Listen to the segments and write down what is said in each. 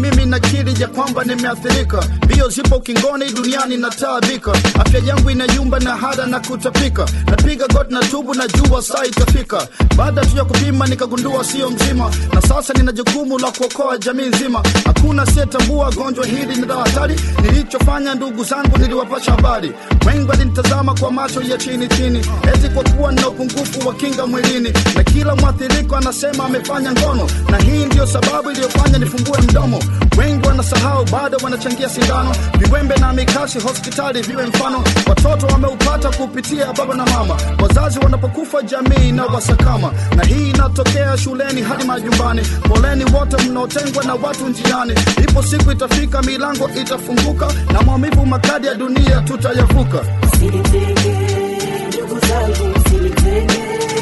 mimi nakiri ya kwamba nimeathirika mbio zipo kingoni duniani nataabika afya yangu inayumba na hada na kutapika napiga got na tubu na jua saa itafika baada tu ya kupima nikagundua sio mzima na sasa nina jukumu la kuokoa jamii nzima hakuna asiyetambua gonjwa hili ni la hatari nilichofanya ndugu zangu niliwapasha habari wengi walinitazama kwa macho ya chini chini eti kwa kuwa nina upungufu wa kinga mwilini na kila mwathiriko anasema amefanya ngono na hii ndiyo sababu iliyofanya nifungue mdomo wengi wanasahau bado wanachangia sindano viwembe na mikasi hospitali viwe mfano watoto wameupata kupitia baba na mama wazazi wanapokufa jamii na wasakama na hii inatokea shuleni hadi majumbani poleni wote mnaotengwa na watu njiani ipo siku itafika milango itafunguka na maumivu makadi ya dunia tutayavuka Msinitenge, ndugu zangu, msinitenge.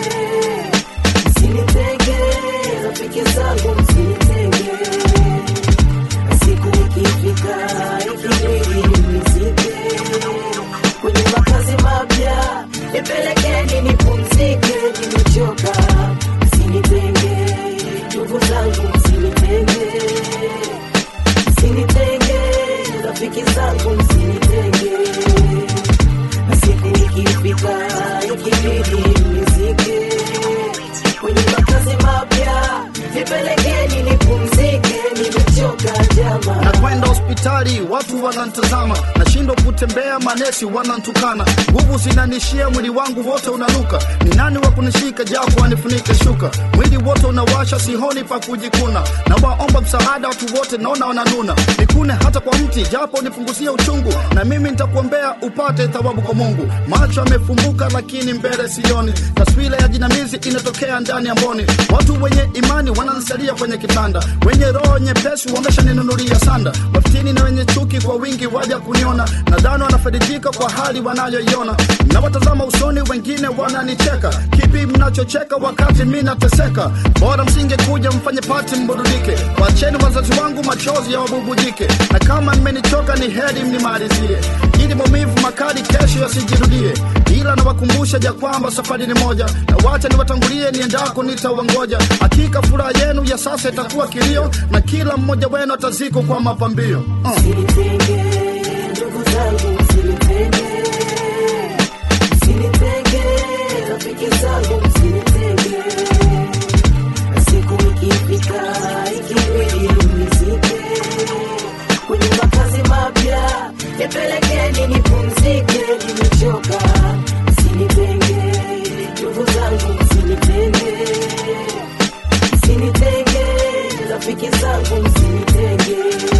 Msinitenge, rafiki zangu, msinitenge. Siku ikifika, ikibidi mnizike. Kwenye makazi mapya, nipelekeni nipumzike, nimechoka. Msinitenge, ndugu zangu, msinitenge. Msinitenge, rafiki zangu, msinitenge na siku ikifika ikibidi mnizike kwenye makazi mapya nipelekeni nipumzike nimechoka jama na kwenda hospitali watu wanantazama nashindwa kutembea manesi wanantukana nguvu zinanishia mwili wangu wote unanuka ni nani wa kunishika japo anifunike shuka mwili wote unawasha sihoni pa kujikuna na waomba msaada watu wote naona wananuna nikune hata kwa mti japo nipunguzie uchungu na mimi nitakuombea upate thawabu kwa mungu macho yamefumbuka lakini mbele sioni taswira ya jinamizi inatokea ndani ya mboni watu wenye imani wanansalia kwenye kitanda wenye roho nyepesi wameshaninunulia sanda wafitini na wenye chuki kwa wingi waja kuniona nadhani wanafaidika kwa hali wanayoiona nawatazama usoni wengine wananicheka kipi mnachocheka wakati mi nateseka bora msingekuja mfanye pati mburudike wacheni wazazi wangu machozi ya wabubujike na kama mmenichoka ni heri mnimalizie ili maumivu makali kesho yasijirudie ila nawakumbusha ja kwamba safari ni moja na wacha niwatangulie niendako nitawangoja hakika furaha yenu ya sasa itakuwa kilio na kila mmoja wenu atazikwa kwa mapambio uh. msinitenge ndugu zangu msinitenge msinitenge rafiki zangu msinitenge na siku ikifika ikibidi mnizike kwenye makazi mapya nipelekeni nipumzike nimechoka msinitenge ndugu zangu msinitenge msinitenge rafiki zangu msinitenge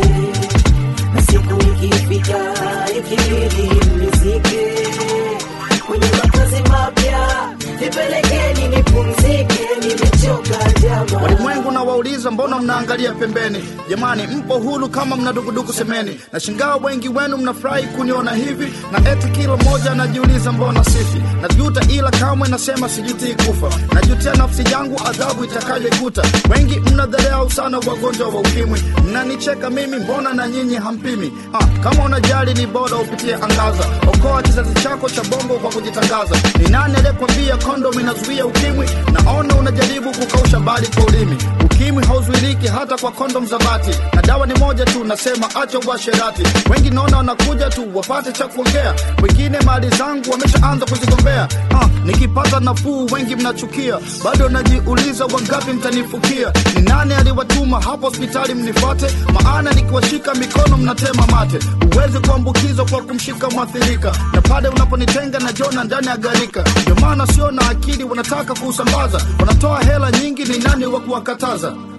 na siku ikifika ikibidi mnizike kwenye makazi mapya nipelekeni nipumzike nimechoka jama walimwengu na wauliza mbona mnaangalia pembeni jamani mpo huru kama mna dukuduku semeni na shingaa wengi wenu mnafurahi kuniona hivi na eti kila mmoja anajiuliza mbona sifi najuta ila kamwe nasema sijutii kufa najutia nafsi yangu adhabu itakayoikuta wengi mnadharau sana wagonjwa wa ukimwi mnanicheka mimi mbona na nyinyi hampimi ha, kama unajali ni bora upitie angaza okoa kizazi chako cha bongo kwa kujitangaza ni nani aliyekwambia kondom inazuia ukimwi naona unajaribu kukausha bali kwa ulimi ukimwi hauzuiliki hata kwa kondom za bati na dawa ni moja tu nasema acha uasherati wengi naona wanakuja tu wapate cha kuongea wengine mali zangu wameshaanza kuzigombea ah, nikipata nafuu wengi mnachukia bado najiuliza wangapi mtanifukia ni nani aliwatuma hapo hospitali mnifuate maana nikiwashika mikono mnatema mate huwezi kuambukizwa kwa kumshika mwathirika na pale unaponitenga na jona ndani ya garika ndio maana sio na akili wanataka kuusambaza wanatoa hela nyingi ni nani wa kuwakataza